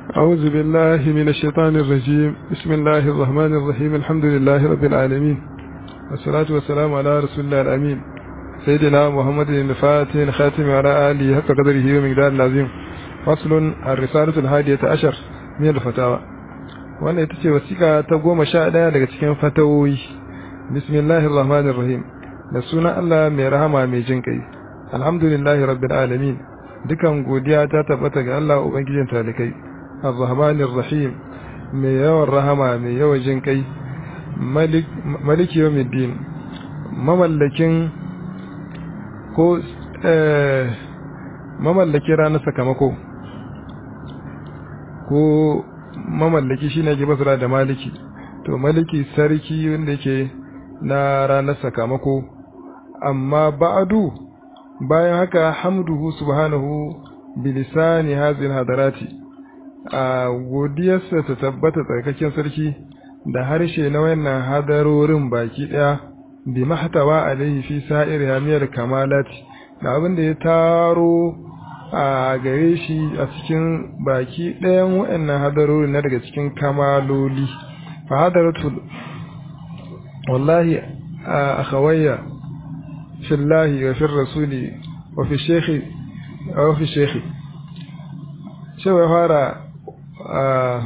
أعوذ بالله من الشيطان الرجيم بسم الله الرحمن الرحيم الحمد لله رب العالمين والصلاة والسلام على رسول الله الأمين سيدنا محمد الفاتح الخاتم على آله حق قدره ومقدار العظيم فصل الرسالة الهادية عشر من الفتاوى wannan ita ce wasiƙa ta goma sha ɗaya daga cikin fatawoyi bismillahir rahmanir rahim da sunan Allah mai rahama mai jin kai alhamdulillahi rabbil alamin dukan godiya ta tabbata ga Allah ubangijin talikai arrahmanir rahim mai yawan rahama mai yawan jin kai maliki yawmiddin mamallakin ko mamallakin ranar sakamako ko mamallaki shine ke basura da maliki to maliki sarki wanda yake na ranar sakamako amma ba'adu bayan haka hamduhu subhanahu bilisani hazin hadarati a godiyarsa ta tabbata tsarkaken sarki da harshe na wannan hadarorin baki daya bi mahtawa alaihi fi sa'ir hamiyar kamalati da abin da ya taro a gare shi a cikin baki ɗayan waɗannan hadarorin na daga cikin kamaloli fa hadaratul wallahi a akhawayya fillahi wa fi rasuli wa fi shekhi wa fi shekhi cewa ya fara a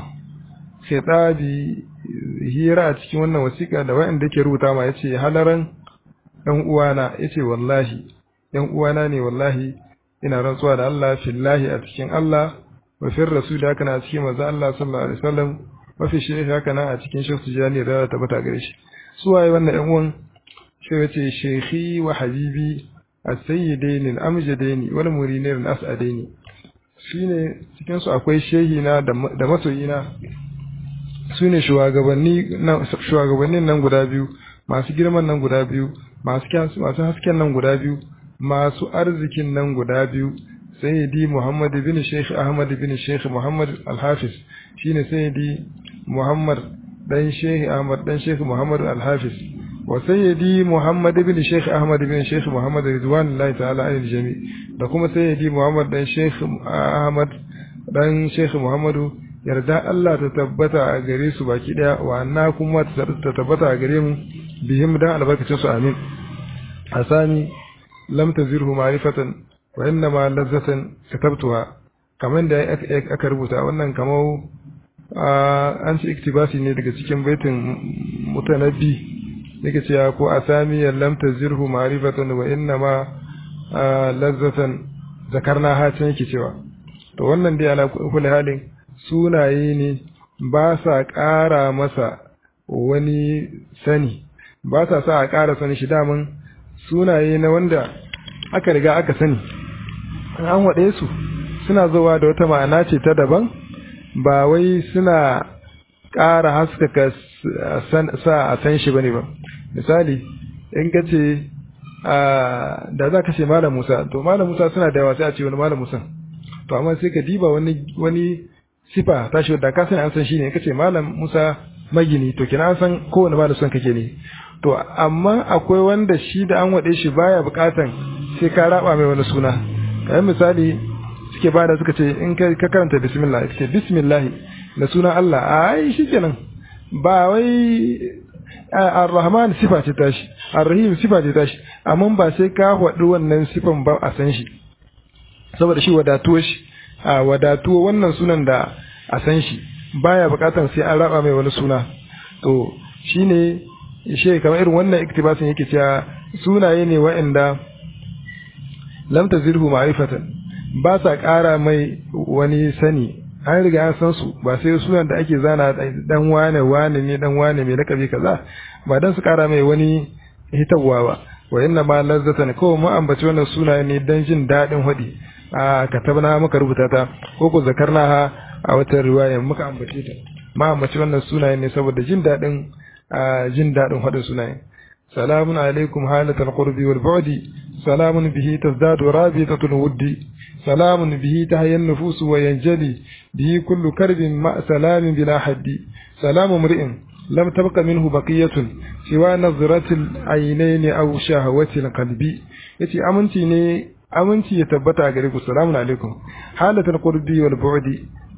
khitabi hira a cikin wannan wasiƙa da waɗanda ke rubuta ma yace halaran ɗan uwana yace wallahi ɗan uwana ne wallahi ina rantsuwa da Allah fillahi a cikin Allah wa fi rasul haka na cikin manzo Allah sallallahu alaihi wasallam wa fi shehi haka na a cikin shehu tijani da ta bata gare shi su waye wannan ɗan uwan shi yace shehi wa habibi as-sayyidain al-amjadain wal murinain al-as'adain shine cikin su akwai shehi na da masoyina su ne shugabannin nan guda biyu masu girman nan guda biyu masu hasken nan guda biyu masu arzikin nan guda biyu sayyidi Muhammad bin Sheikh Ahmad bin Sheikh Muhammad Al-Hafiz shine sayyidi Muhammad dan Sheikh Ahmad dan Sheikh Muhammad Al-Hafiz wa sayyidi Muhammad bin Sheikh Ahmad bin Sheikh Muhammad ridwanullahi ta'ala anil jami da kuma sayyidi Muhammad dan Sheikh Ahmad dan Sheikh Muhammadu yarda Allah ta tabbata a gare su baki daya wa anna kuma ta tabbata a gare mu bihim dan albarkacin su amin asani lam tazirhu ma'rifatan wa innama lazzatan katabtuha kaman da aka rubuta wannan kamar an ci iktibasi ne daga cikin baitin mutanabbi yake cewa ko asami lam tazirhu ma'rifatan wa innama lazzatan zakarna ha can yake cewa to wannan dai ala kulli halin sunaye ne ba sa ƙara masa wani sani ba sa sa a ƙara sani shi daman sunaye na wanda aka riga aka sani an waɗe su suna zuwa da wata ma'ana ce ta daban ba wai suna ƙara haskaka sa a san shi bane ba misali in ka ce da za ka ce malam musa to malam musa suna da yawa sai a ce wani malam musa to amma sai ka diba wani wani sifa ta shi da ka sani an san shi ne kace malam Musa magini to kina an san kowane malam son kake ne to amma akwai wanda shi da an wade shi baya bukatan sai ka raba mai wani suna kamar misali suke bada suka ce in ka karanta bismillah kace bismillah da sunan Allah ai shikenan ba wai ar-rahman sifa ce tashi ar-rahim sifa ce tashi amma ba sai ka faɗi wannan sifan ba a san shi saboda shi wadatuwar shi a wadatuwa wannan sunan da a san shi baya bukatar sai an raba mai wani suna to shine shi kamar irin wannan iktibasin yake cewa sunaye ne wa'anda lam tazirhu ma'rifatan ba sa ƙara mai wani sani an riga an san su ba sai sunan da ake zana dan wane wane ne dan wane mai lakabi kaza ba dan su ƙara mai wani hitarwa ba wa inna ma lazzatan kawai mu ambaci wannan sunaye ne dan jin daɗin hadi a katabna muka rubuta ta ko ko zakarna ha a wata riwaya muka ambace ta ma ambaci wannan sunaye ne saboda jin dadin jin dadin hadin sunaye salamun alaikum halatal qurbi wal bu'di salamun bihi tazdadu rabitatul wuddi salamun bihi tahayyan nufus wa yanjali bihi kullu karbin ma salamin bila haddi salamu mri'in lam tabqa minhu baqiyatun siwa nazratil aynayn aw shahawatil qalbi yace aminci ne aminci ya tabbata a gare ku salamun alaikum halatul qurbi wal bu'di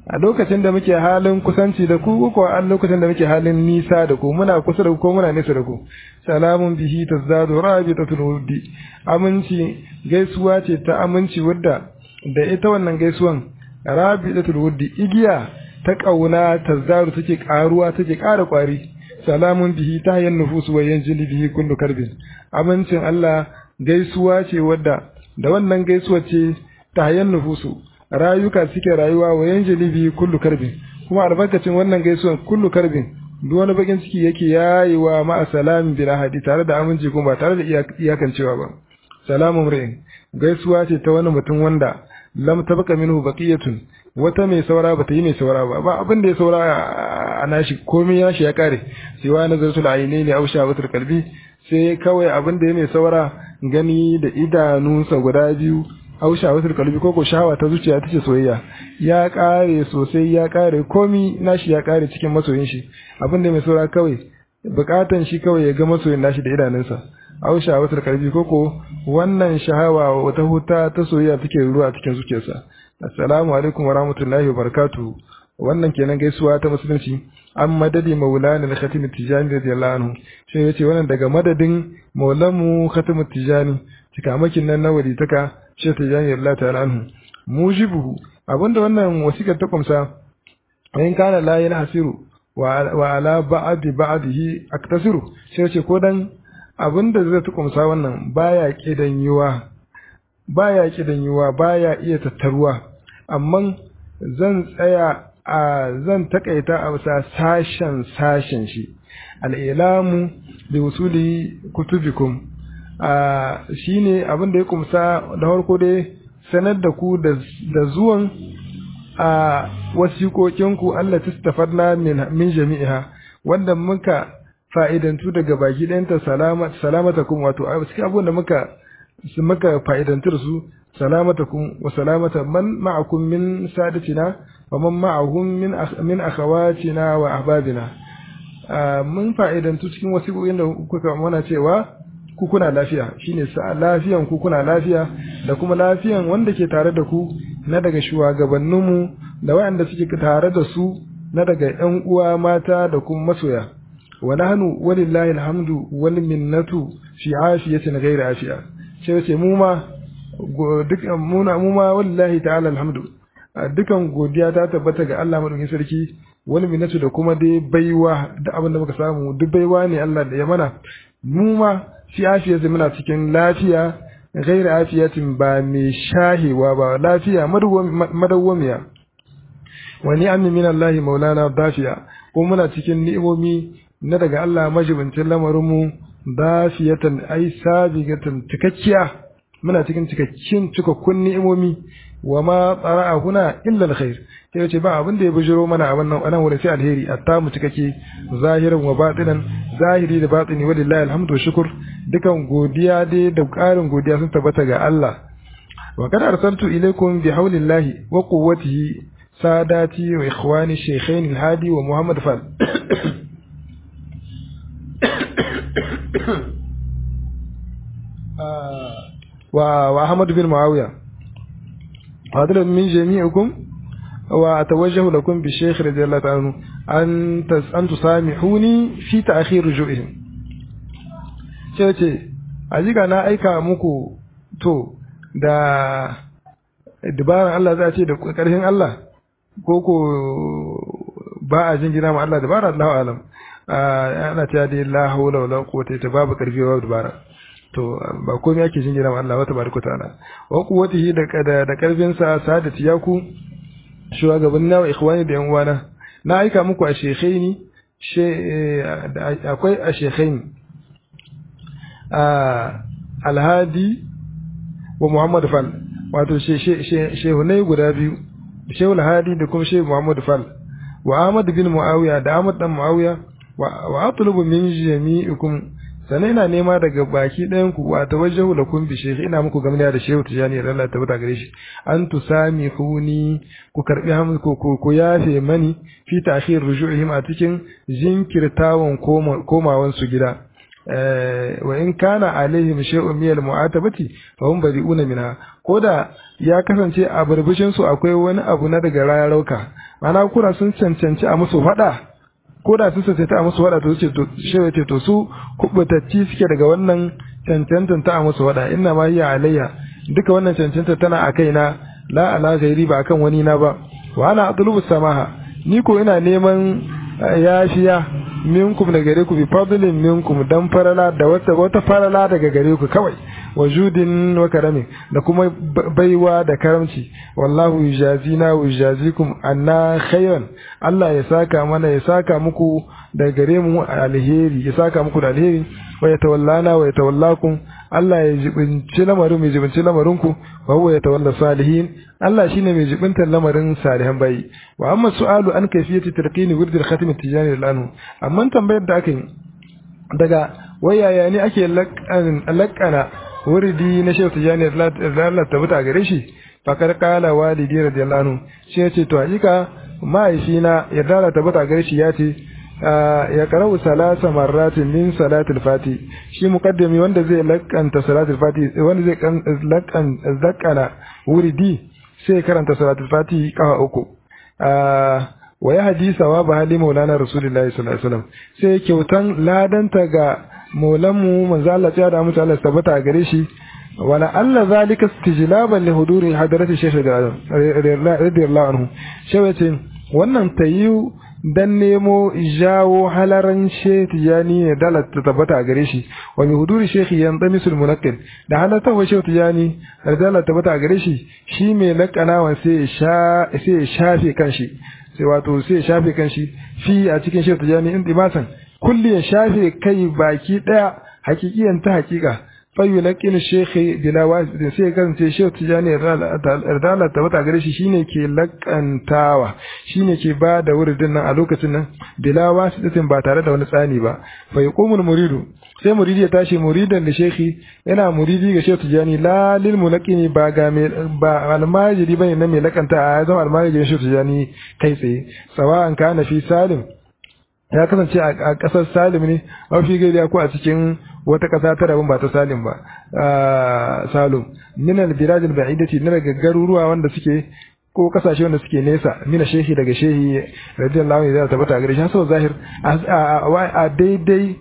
a lokacin da muke halin kusanci da ku ko a lokacin da muke halin nisa da ku muna kusa da ku ko muna nesa da ku salamun bihi tazdadu rabitatul wuddi aminci gaisuwa ce ta aminci wadda da ita wannan gaisuwan rabitatul wuddi igiya ta kauna tazdadu take karuwa take ƙara kwari salamun bihi ta hayyan nufusu wa yanjili bihi kullu karbin amincin Allah gaisuwa ce wadda da wannan gaisuwa ce ta hayyan nufusu rayuka suke rayuwa wa yanjili bihi kullu karbin kuma albarkacin wannan gaisuwan kullu karbin duk wani bakin ciki yake yayiwa ma'a salamin bil ahadi tare da aminci kuma ba tare da iyakancewa ba salamun ri'in gaisuwa ce ta wani mutum wanda lam tabqa minhu baqiyatun wata mai saura bata yi mai saura ba ba abin da ya saura a nashi komai ya shi ya kare siwa nazaratul ainaini aw shawatul qalbi sai kawai abin da ya mai saura gani da idanunsa guda biyu aw shawatul qalbi ko ko shawa ta zuciya tace soyayya ya kare sosai ya kare komai nashi ya kare cikin masoyin shi abin da mai saura kawai bukatan shi kawai ya ga masoyin nashi da idanunsa aw shawatul qalbi ko ko wannan shahawa wata huta ta soyayya take ruwa a cikin zuciyarsa assalamu alaikum wa rahmatullahi wa barakatuh wannan kenan gaisuwa ta musulunci an madadi maulana na khatim tijani radiyallahu anhu shi yace wannan daga madadin maulamu khatim tijani cikamakin nan na wali taka shi tijani radiyallahu ta'ala anhu mujibuhu abinda wannan wasikar ta kumsa in kana la hasiru wa ala ba'di ba'dihi aktasiru shi yace ko dan abinda zai ta kumsa wannan baya kidan yiwa baya kidan yiwa baya iya tattaruwa amma zan tsaya a zan takaita a bisa sashen sashen shi al'ilamu da usuli kutubikum a shine abin da ya kumsa da harko dai sanar da ku da zuwan a wasiƙoƙinku Allah tastafarna min jami'iha wanda muka fa'idantu daga baki ɗayanta salamata kuma wato a cikin abubuwan da muka muka fa'idantu da su salamatakum wa salamata man ma'akum min sadatina wa man ma'ahum min min akhawatina wa ahbabina mun fa'idantu cikin wasiƙoƙin da kuka mana cewa ku kuna lafiya shine sa lafiyan ku kuna lafiya da kuma lafiyan wanda ke tare da ku na daga shugabanninmu da waɗanda suke tare da su na daga ƴan uwa mata da kuma masoya wa nahnu walillahi alhamdu wal minnatu fi afiyatin ghairi afiya sai ce mu ma dukan muna mu ma wallahi ta'ala alhamdu dukan godiya ta tabbata ga Allah madaukakin sarki wani minatu da kuma dai baiwa da abin da muka samu duk baiwa ne Allah da ya mana mu ma fi afiyati muna cikin lafiya ghairi afiyatin ba mai shahewa ba lafiya madawwamiya wa ni'amin min Allah maulana dafiya ko muna cikin ni'imomi na daga Allah majibincin lamarin mu dafiyatan ai sabigatan cikakkiya muna cikin cikakkin cikakkun ni'imomi wa ma tsara'a huna illa alkhair sai yace ba abin da ya bujiro mana a wannan anan wurin sai alheri atta mu cikakke zahiran wa batinan zahiri da batini walillahi alhamdu shukr dukan godiya dai da ƙarin godiya sun tabbata ga Allah wa kad arsaltu ilaykum bi haulillahi wa quwwatihi sadati wa ikhwani shaykhain alhadi wa muhammad fal وأحمد بن معاوية هذا من جميعكم وأتوجه لكم بالشيخ رضي الله تعالى عنه أن أن تسامحوني في تأخير رجوعهم ce a na aika muku to da dabaran Allah za a ce da ƙarfin Allah ko ko ba a jingina ma Allah dabara Allahu alam ana cewa dai la hawla wala quwwata illa babu ƙarfi babu dabara to ba komai ake jingina ma Allah wata baraka ta'ala wa quwwatihi da da, da karfin sa sadati yaku shugaban nawa ikhwani da yan uwana na aika muku a shekhaini she akwai a shekhaini a alhadi wa muhammad fal wato shehunai guda biyu shehu alhadi da kuma shehu muhammad fal wa ahmad bin muawiya da ahmad dan muawiya wa atlubu min jami'ikum sannan ina nema daga baki ɗayan ku wa tawajjahu lakum bi shaykh ina muku gamniya da shehu tijani Allah ta bata gare shi an tusami huni ku karbi hamu ku ku yafe mani fi ta'khir ruju'ihim a cikin jinkirtawan komawan su gida wa in kana alaihim shay'un min al-mu'atabati fa hum bari'una minha ko da ya kasance a burbushin su akwai wani abu na daga rayarauka ma'ana kuna sun cancanci a musu faɗa ko da sun cancanci a musu faɗa to ce to shewa ce to su kubutacci suke daga wannan cancantan ta a musu faɗa inna ma hiya alayya duka wannan cancanta tana a kaina la ala ghairi ba akan wani na ba wa ana atlubu samaha ni ko ina neman yafiya minkum daga gare ku bi fadlin minkum dan farala da wata wata farala daga gare ku kawai wa judin wa karamin da kuma baiwa da karamci wallahu yujazina wa yujazikum anna khayran Allah ya saka mana ya saka muku daga gare mu alheri ya saka muku da alheri wa yatawallana wa yatawallakum Allah ya jibinci lamarin mai jibinci lamarin ku wa huwa yatawalla salihin Allah shine mai jibintar lamarin salihan bayi wa amma su'alu an kayfiyati tarqini wird al-khatim at-tijani lanu amma tambayar da aka yi daga wayaya ne ake lakana wuridi na shehu tijani Allah ta buta gare shi fakar kala walidi radiyallahu anhu shi ya ce to hakika mahaifina ya dala ta buta gare shi ya ce ya karau salasa marratin min salatul fati shi muqaddami wanda zai lakanta salatul fati wanda zai lakan zakana wuridi sai karanta salatul fati kafa uku wa ya hadisa wa ba hali maulana rasulullahi sallallahu alaihi wasallam sai kyautan ladanta ga maulanmu manzo Allah ya da mutu Allah tabbata gare shi wala alla zalika istijlaban li huduri hadarati shaykh radiyallahu anhu shawace wannan tayu dan nemo jawo halaran shaykh tijani ne dalat ta tabbata gare shi wa bi huduri shaykh yandamisul munaqqil da halata wa shaykh tijani dalat tabbata gare shi shi mai lakanawa sai sha sai shafe kanshi sai wato sai shafe kanshi fi a cikin shaykh tijani in dimasan kulli ya shafe kai baki daya hakikiyan ta hakika fayu laqin shekhi bila wasidin sai kasance shehu tijani ardala ta wata gare shi shine ke lakantawa shine ke ba da wuridin nan a lokacin nan bila wasidatin ba tare da wani tsani ba fa yaqumul muridu sai muridi ya tashi muridan da shekhi yana muridi ga shehu tijani la lil mulaqini ba ga me ba almajiri bane na mai lakanta a zama almajiri shehu tijani kai tsaye sawa'an kana fi salim ya kasance a ƙasar salim ne mafi gaida ko a cikin wata ƙasa ta rabin ba ta salim ba salum min al-biraj al-ba'idati na daga garuruwa wanda suke ko kasashe wanda suke nesa mina shehi daga shehi radiyallahu anhu da tabbata gare shi so zahir a daidai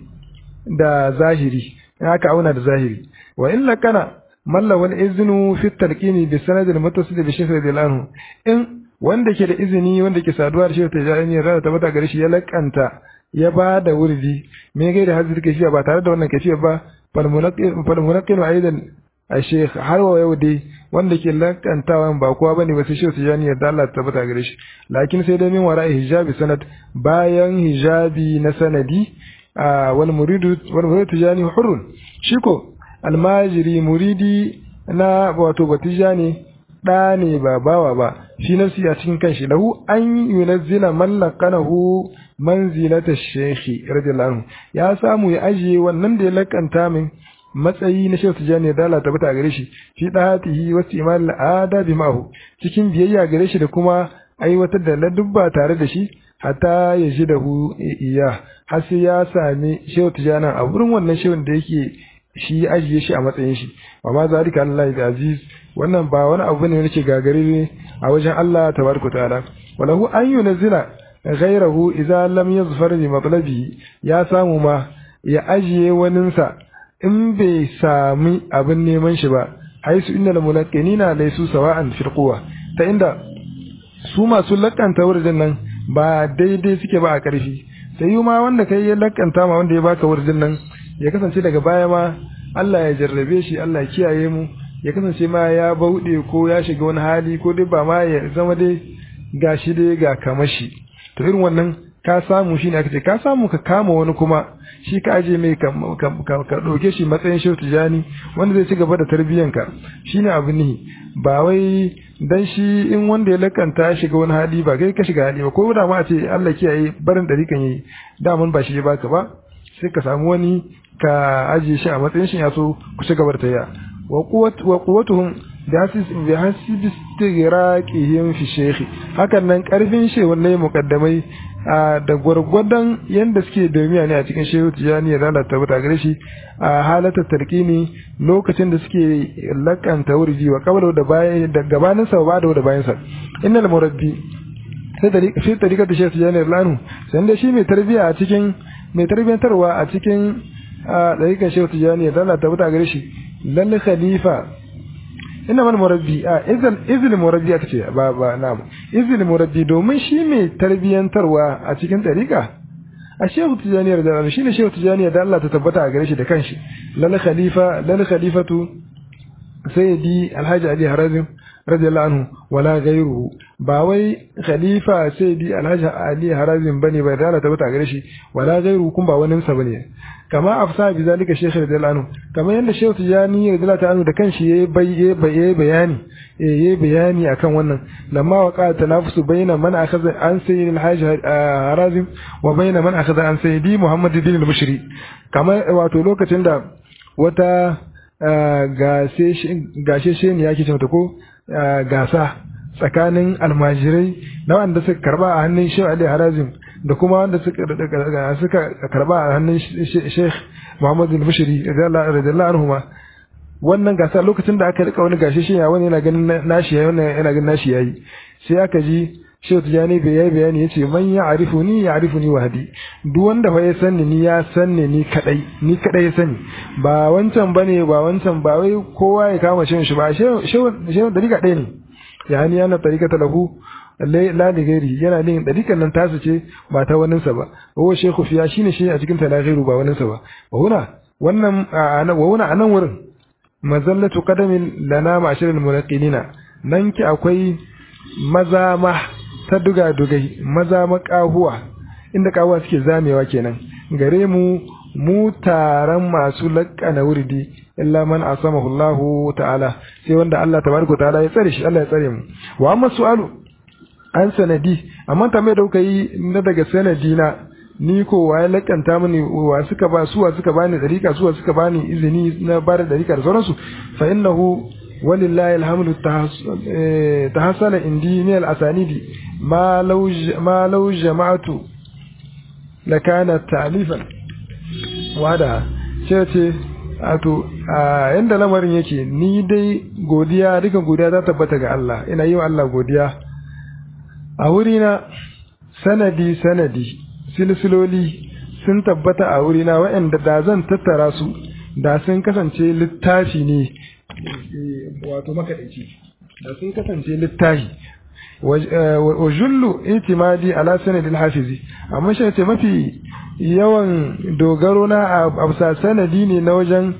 da zahiri haka auna da zahiri wa illa kana malla wal iznu fi talqini bi sanad al-muttasil bi shehi radiyallahu anhu in wanda ke da izini wanda ke saduwa da shehu tajani rada tabbata gare shi ya lakanta ya ba da wurdi me gai da hazir ke ba tare da wannan kafiya ba fal munaqqin aidan a sheikh har wa yau dai wanda ke lakantawa ba kowa bane ba sai shehu tajani ya Allah tabbata gare shi lakin sai dai min wara hijabi sanad bayan hijabi na sanadi wal muridu wal muridu tajani hurrun shiko almajiri muridi na wato batijani ɗa ne ba bawa ba shi nafsi a cikin kanshi lahu an yunazzila man laqanahu manzilata shekhi radiyallahu anhu ya samu ya ajiye wannan da ya lakanta min matsayi na shehu tijani da Allah tabbata gare shi fi dahatihi wa istimal adabi ma'ahu cikin biyayya gare shi da kuma aiwatar da ladubba tare da shi hatta ya ji da hu iya har sai ya sami shehu tijani a wurin wannan shehun da yake shi ajiye shi a matsayin shi wa ma zalika Allah da aziz wannan ba wani abu ne nake gagare ne a wajen Allah tabaraka ta'ala walahu an yunzila ghayrahu idza lam yazfar bi matlabi ya samu ma ya ajiye waninsa in bai sami abin neman shi ba haisu innal mulaqqinina laysu sawa'an fil quwwa ta inda su masu lakanta wurin nan ba daidai suke ba a karfi sai ma wanda kai ya lakanta ma wanda ya baka wurin nan ya kasance daga baya ma Allah ya jarrabe shi Allah ya kiyaye mu ya kasance ma ya bauɗe ko ya shiga wani hali ko dai ba ma ya zama dai ga shi dai ga kamashi to irin wannan ka samu shi ne aka ce ka samu ka kama wani kuma shi ka aje mai ka ɗauke shi matsayin shehu tijani wanda zai ci gaba da tarbiyyanka shi ne abu nihi ba wai dan shi in wanda ya lakanta ya shiga wani hali ba kai ka shiga hali ba ko da ma a ce Allah kiyaye barin ɗarikan yi daman ba shi ya baka ba sai ka samu wani ka ajiye shi a matsayin shi ya so ku ci gaba da tayya wa quwwatuhum bi hasibi istighraqihim fi shaykh hakan nan karfin shehun ne mukaddamai da gwargwadon yanda suke domiya ne a cikin shehu tijani ya lalata wuta gare shi a halatar tarkini lokacin da suke lakanta wurji wa kabla da bayan da gabanin sa ba da bayan sa innal murabbi sai fi tarika da shehu tijani lanu sai da shi mai tarbiya a cikin mai tarbiyantarwa a cikin dariƙar shehu tijani ya lalata wuta gare shi lalle khalifa ina man murabbi a izil izil murabbi aka ce ba ba na izil murabbi domin shi mai tarbiyantarwa a cikin tariqa a shehu tijaniyar da shi ne shehu tijaniyar da Allah ta tabbata a gare shi da kanshi lal khalifa lal khalifatu sayyidi alhaji ali harazim radiyallahu anhu wala ghayruhu ba wai khalifa sayyidi alhaji ali harazim bane bai da Allah ta tabbata a gare shi wala ghayruhu kun ba wani sa bane kama afsa bi zalika shaykh radiyallahu anhu kama yanda shaykh tijani radiyallahu anhu da kanshi yayi yayi bayani yayi bayani akan wannan lamma waqa tanafusu bayna man akhadha an sayyid al-hajj harazim wa bayna man akhadha an sayyidi muhammad bin al-mushri kama wato lokacin da wata gashe shi ne yake cewa ko gasa tsakanin almajirai na wanda suka karba a hannun shehu ali harazim da kuma wanda suka karba a hannun sheikh muhammadu al-bashiri radiyallahu anhu ma wannan gasa lokacin da aka rika wani gashi shi wani yana ganin nashi yayi wannan yana ganin nashi yayi sai aka ji shehu tijani bai yayi bayani yace man ya arifu ni ya arifu ni wahdi duk wanda fa ya sanni ni ya sanni ni kadai ni kadai ya sani ba wancan bane ba wancan ba wai kowa ya kama shehu shi ba shehu shehu dariƙa ɗaya ne yani yana tariƙata lahu la da gairi yana nin dariƙan nan tasu ce ba ta waninsa ba wa shekhu fiya shine shi a cikin talaghiru ba waninsa ba wa huna wannan wa huna anan wurin mazallatu qadamin lana ma'ashiral munaqinina nan ki akwai maza ma ta duga dugai maza makahuwa inda kahuwa suke zamewa kenan gare mu mu taron masu laƙana wurdi illa man asamahu Allah ta'ala sai wanda Allah tabaraka ta'ala ya tsare shi Allah ya tsare mu wa amma su'alu an sanadi amma tambayar da kuka yi na daga sanadi na ni ko waye lakanta mini wa suka ba suwa suka bani dariƙa suwa suka bani izini na ba da dariƙa da sauransu fa innahu walillahi alhamdu tahassala indi min al-asanidi ma law ma law jama'atu lakana ta'lifan wada ce ce ato a yanda lamarin yake ni dai godiya dukan godiya ta tabbata ga Allah ina yi wa Allah godiya a wurina sanadi sanadi silsiloli sun tabbata a wurina waɗanda da zan tattara su da sun kasance littafi ne wato makaɗaici da sun kasance littafi wa jullu itimadi ala sanadil hafizi amma shi ce mafi yawan dogaro na a bisa sanadi ne na wajen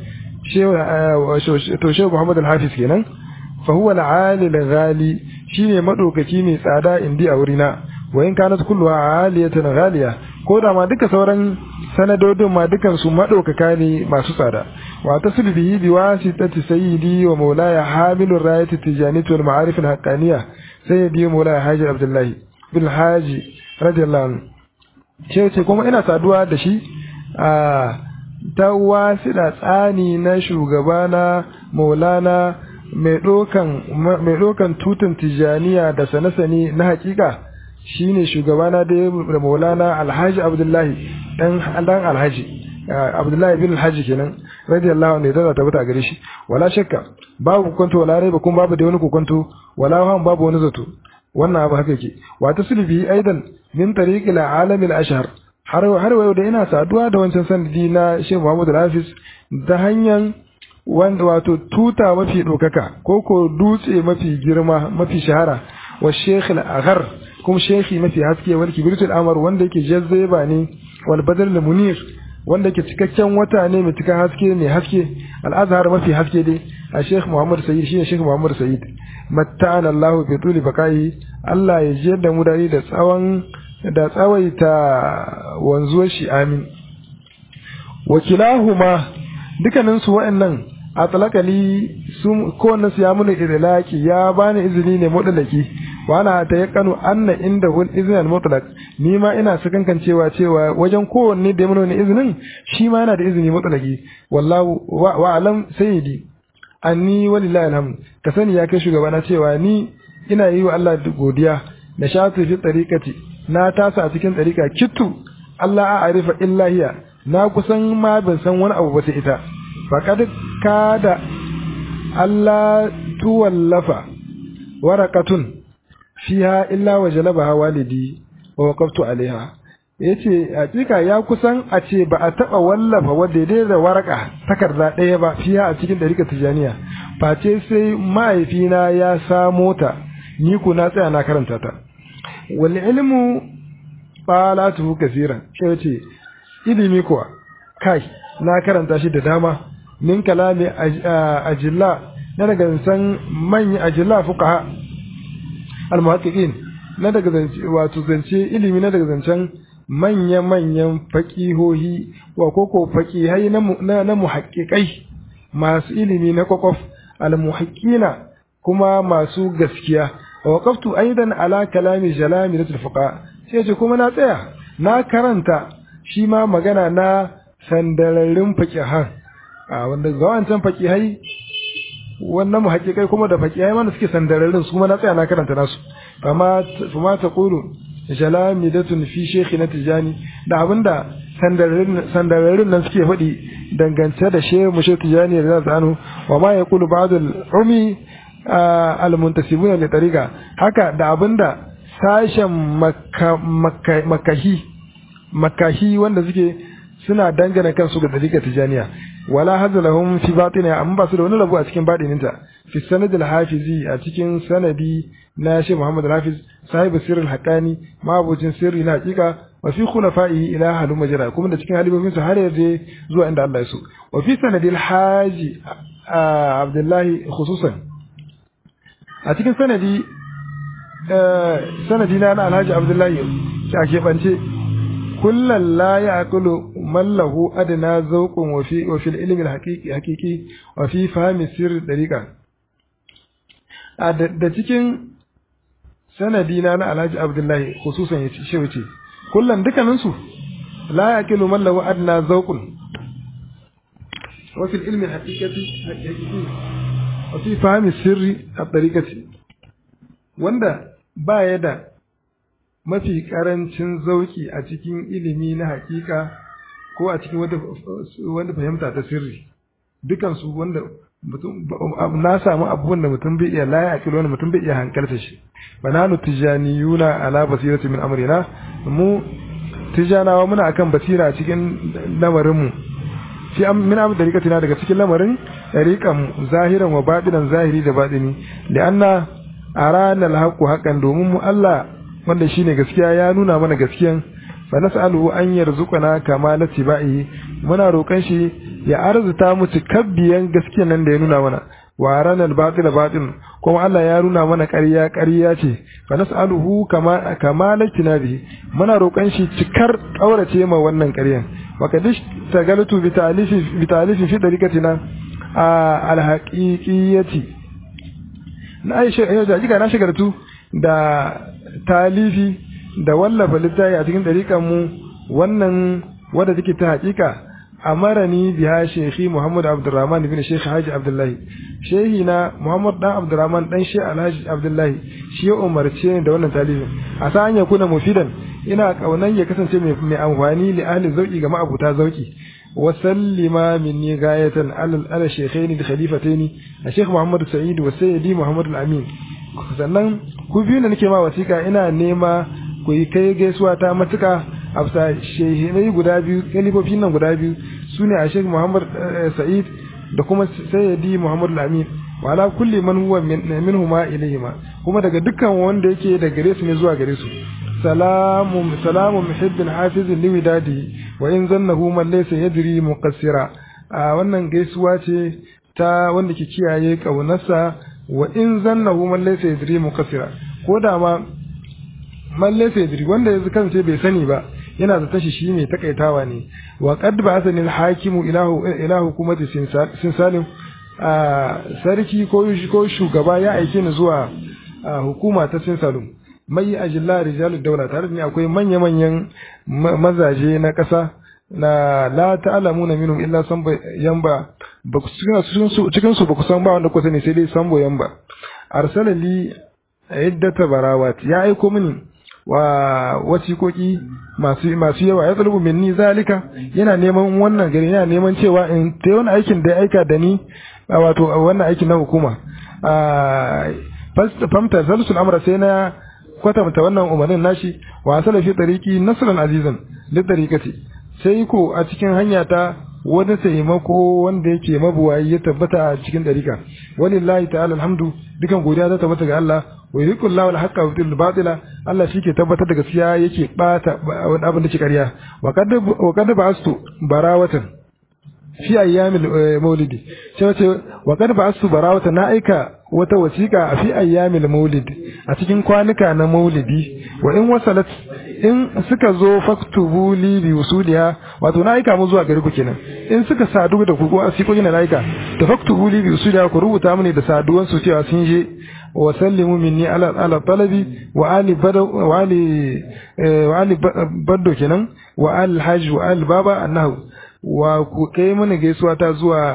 to shehu Muhammad al-Hafiz kenan fa huwa al-ali al-ghali shine madaukaki mai tsada indi a wurina wa in kanat kulluha aliyatan ghaliya ko da ma duka sauran sanadodin ma dukan su madaukaka ne masu tsada wa tasbihi bi wasitati sayyidi wa maulaya hamilur rayati tijaniyati wal ma'arif al-haqqaniyya sayyidi maulaya haji abdullahi bil haji radiyallahu anhu ce ce kuma ina saduwa da shi a ta wasida tsani na shugabana maulana mai ɗaukan tutun tijaniya da sane-sane na hakika shine shugabana da maulana alhaji abdullahi dan alhaji abdullahi bin alhaji kenan radiyallahu anhu da tabbata a gare shi wala shakka babu kokonto wala raiba kuma babu da wani kokonto wala han babu wani zato wannan abu haka yake wa taslibi aidan min tariqil alam al ashhar har har wayo da ina saduwa da wancan sanadi na Sheikh Muhammad Al-Hafiz ta hanyar wanda wato tuta mafi dokaka ko ko dutse mafi girma mafi shahara wa Sheikh Al-Aghar kuma shekhi mafi haske wal kibritul amar wanda yake jazzeba ne wal badal munir wanda yake cikakken wata ne mai cikakken haske mai haske al-azhar mafi haske dai a Sheikh Muhammad Sayyid shine Sheikh Muhammad Sayyid matta'ana Allah bi tuli bakai Allah ya jiyar da mu dare da tsawon da tsawaita wanzuwar shi amin wakilahuma dukkanin su wa'annan a talakali su kowanne su ya muni idlaki ya bani izini ne mutlaki wa ana ta yakanu anna inda hul izin al mutlaq ni ma ina sakankan cewa cewa wajen kowanne da ya muni izinin shi ma yana da izini mutlaki wallahu wa alam sayyidi anni walillahi alhamd ka sani ya kai shugabana cewa ni ina yi wa Allah godiya da shatu fi tariqati na tasa a cikin tariqa kittu Allah a arifa illa hiya na kusan ma ban san wani abu ba sai ita faqad kada Allah tuwallafa warakatun fiha illa wajalabaha walidi wa waqaftu alaiha yace hakika ya kusan a ce ba a taba wallafa wadda dai da waraka takarda ɗaya ba fiha a cikin dariƙar tijaniya face sai mahaifina ya samo ta ni ku na tsaya na karanta ta wal ilmu falatu kaseeran sai yace ilimi kuwa kai na karanta shi da dama min kalami ajilla na daga san manya ajilla fuqaha al-muhaqqiqin na daga zance wato zance ilimi na daga zancen manya-manyan faƙihohi wa koko faƙihai na, na, muhaƙiƙai masu ilimi na kwakwaf al-muhaƙina kuma masu gaskiya wa waqaftu aidan ala kalami jalami na tulfuqa sai ce kuma na tsaya na karanta shi ma magana na sandararrun faƙihan a wanda ga wancan faƙihai wannan muhaƙiƙai kuma da faƙihai mana suke sandararrun su kuma na tsaya na karanta nasu fama fama ta qulu jalamidatun fi shaykhina tijani da abinda sandararrun nan suke faɗi dangance da shehu mushe tijani da zai anu wa ma yaqulu ba'd al-umi al-muntasibuna li tariqa haka da abinda sashen makahi makahi wanda suke suna dangana kansu ga tariqa tijaniya wala hazalahum fi batina amma ba su da wani rabu a cikin badininta fi sanad al-hafizi a cikin sanadi na shi Muhammad al-Hafiz sahibi sirrul haqani mabucin sirri na hakika wa fi khulafaihi ila halu majra kuma da cikin halibobin su har yaje zuwa inda Allah ya so wa fi sanadi al-haji Abdullahi khususan a cikin sanadi sanadi na Alhaji Abdullahi a keɓance kullum la ya akulu mallahu adana zauqun wa fi wa fil ilmi al-haqiqi haqiqi wa fi fahmi sirr dariqa da cikin sanadi na na Alhaji Abdullahi khususan yace shi wuce kullum dukkanin su la ya akilu mallahu adana zauqun wa fil ilmi al-haqiqati haqiqi wa fi fahmi sirri ad-dariqati wanda ba ya da mafi karancin zauki a cikin ilimi na hakika ko a cikin wanda fahimta ta sirri dukansu wanda mutum na samu abubuwan da mutum bai iya laya akilo wanda mutum bai iya hankalta shi bananu tijaniyuna ala basirati min amrina mu tijanawa muna akan basira a cikin lamarin mu fi min am dariqatina daga cikin lamarin dariqan mu zahiran wa batinan zahiri da batini li'anna arana alhaqu haqqan domin mu Allah wanda shine gaskiya ya nuna mana gaskiyan fa nas'aluhu an yarzuqana kama latibai muna roƙon shi ya arzuta mu cikabbiyan gaskiyan nan da ya nuna mana wa arana albatil batil kuma Allah ya nuna mana ƙarya ƙarya ce fa nas'aluhu kama kama latinabi muna roƙon shi cikar kaurace ma wannan ƙaryan wa kadish tagaltu bi ta'lifi bi ta'lifi fi dariqatina alhaqiqiyati na aisha yau da jika na shigartu da talifi da wallafa littafi a cikin dariƙan mu wannan wadda take ta haƙiƙa amarani biha shekhi Muhammad Abdurrahman bin Sheikh Haji Abdullahi shehi na Muhammad dan Abdurrahman dan Sheikh Alhaji Abdullahi shi ya umarce ni da wannan talifin a sa hanya kuna mufidan ina kaunan ya kasance mai amfani li ahli zauki ga ma'abuta zauki wa sallima minni gayatan alal ala shaykhaini da khalifataini a Sheikh Muhammad Sa'id wa Sayyidi Muhammad Al-Amin sannan ku biyu da nake ma wasiƙa ina nema ku yi kai gaisuwa ta matuka a bisa shehinai guda biyu kalifofin nan guda biyu su ne a Sheikh Muhammad Sa'id da kuma Sayyidi Muhammad Al-Amin wa ala kulli man huwa minhuma ilayhima kuma daga dukkan wanda yake da gare su ne zuwa gare su salamu salamu muhibbin hafizin liwidadi wa in zannahu man laysa yadri muqassira a wannan gaisuwa ce ta wanda ke kiyaye kaunarsa wa in zannahu man laysa yadri muqassira ko da ma man laysa yadri wanda yanzu kansa bai sani ba yana da tashi shi ne takaitawa ne wa qad ba'athani al-hakimu ilahu ila hukumati sinsalim sarki ko ko shugaba ya aike ni zuwa hukuma ta sinsalum mai ajilla rijalu daula tare da ni akwai manya-manyan mazaje na ƙasa la la ta'lamuna minhum illa samba yamba ba ku cikin su cikin su ba ku san ba wanda ku sani sai dai sambo yamba arsala li iddata barawat ya aiko mini wa wasikoki masu masu yawa ya tsalubu minni zalika yana neman wannan gari yana neman cewa in ta wani aikin da ya aika da ni wato wannan aikin na hukuma famta zalsul amra sai na kwatanta wannan umarnin nashi wa asala fi tariqi nasran azizan li tariqati sai ko a cikin hanya ta wani taimako wanda yake mabuwayi ya tabbata a cikin dariƙa walillahi ta'ala alhamdu dukan godiya ta tabbata ga Allah wa yuriqul lahu al-haqqa wa yutil batila Allah shike tabbatar da gaskiya yake bata wani abin da ke ƙarya wa qad wa qad ba'astu barawatan fi ayyamil maulidi sai wace wa qad ba'astu barawatan na aika wata wasiƙa a fi ayyamil maulid a cikin kwanuka na maulidi wa in wasalat in suka zo faktubu li bi usuliha wato na aika mu zuwa gari ku kenan in suka sadu da ku ko asikoki na aika da faktubu li bi usuliha ku rubuta mini da saduwan su cewa sun je wa sallimu minni ala ala talabi wa ali bado wa ali wa ali baddo kenan wa al hajj wa al baba annahu wa ku kai mana gaisuwa ta zuwa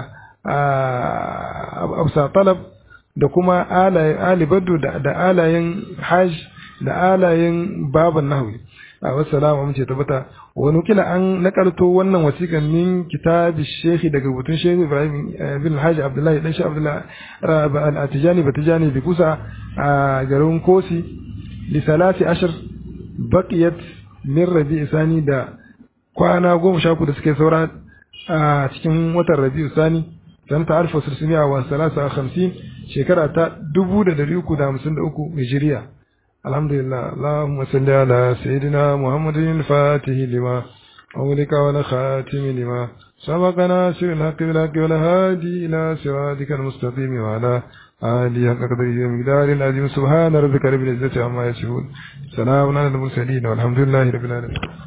absa talab da kuma ali baddo da alayen hajj da alayen baban nahwi a wassalamu amince tabbata wani kila an nakalto wannan wasiƙan min kitabi shehi daga rubutun shehu ibrahim bin alhaji abdullahi dan shi abdullahi al-atijani batijani bi kusa a garin kosi li salati ashar baqiyat min rabi'i sani da kwana goma sha da suke saura a cikin watan rabi'u sani sanata alfa sirsumiya wa salasa hamsin shekara ta dubu da dari uku da hamsin da uku hijiriya الحمد لله اللهم صل على سيدنا محمد الفاتح لما أولك ولا خاتم لما سبقنا سر الحق بالحق ولا هادي إلى صراطك المستقيم وعلى آله حق قدره ومقدار العظيم سبحان ربك رب العزة عما يصفون سلام على المرسلين والحمد لله رب العالمين